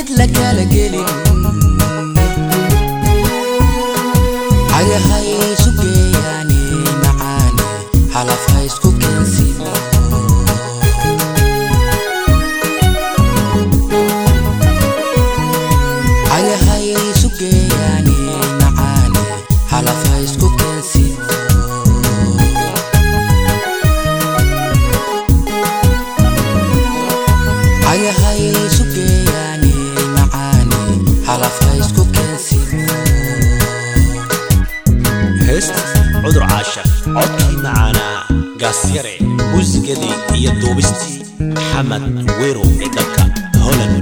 ciid la kala gelin cagahay isu geeyaani macaani xalaf ha isku keensin cagahay isu geeyaani macaani xalaf ha isku keensin cagahay isu geeyaani macaani xalaf ha isku keensin heesta cudur caashaq codkii macaanaa gaasyare muusigadii iyo duubistii maxamed wero ee dalka holand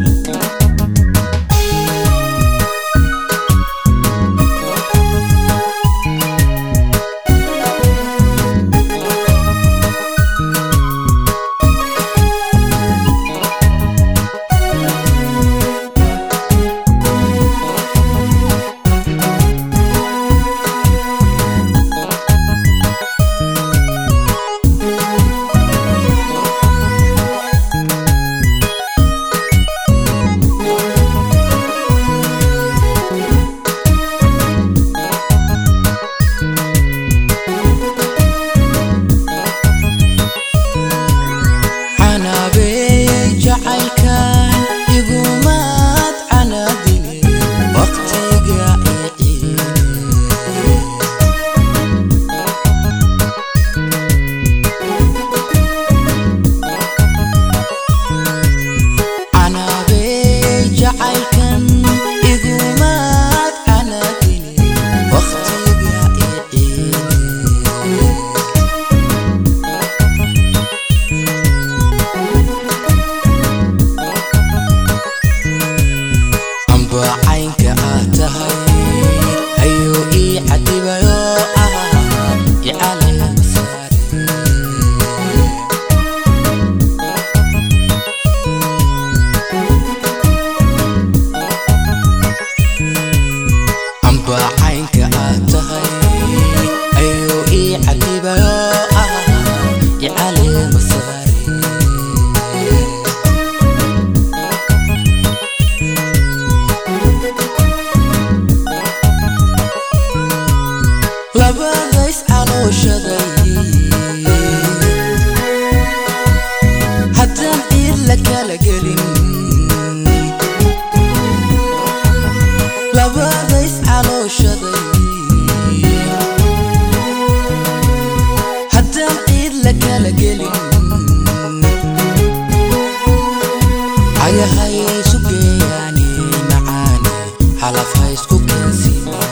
canabeeyey jacaylkan igumaad canaadine waqtiga iciine canabeeyey jacaylkan igumaad canaadine waqtiga iciine amba caynka aad tahay ayuu ii cadibayo ah icalaya masaare amba caynka aad tahay ayuu ii cadibayo ah icalaya masaare labadays calooshaday haddaan ciid la kala gelin labadays calooshaday haddaan ciid la kala gelin cagahay isu geeyaani macaani xalaf ha isku keensin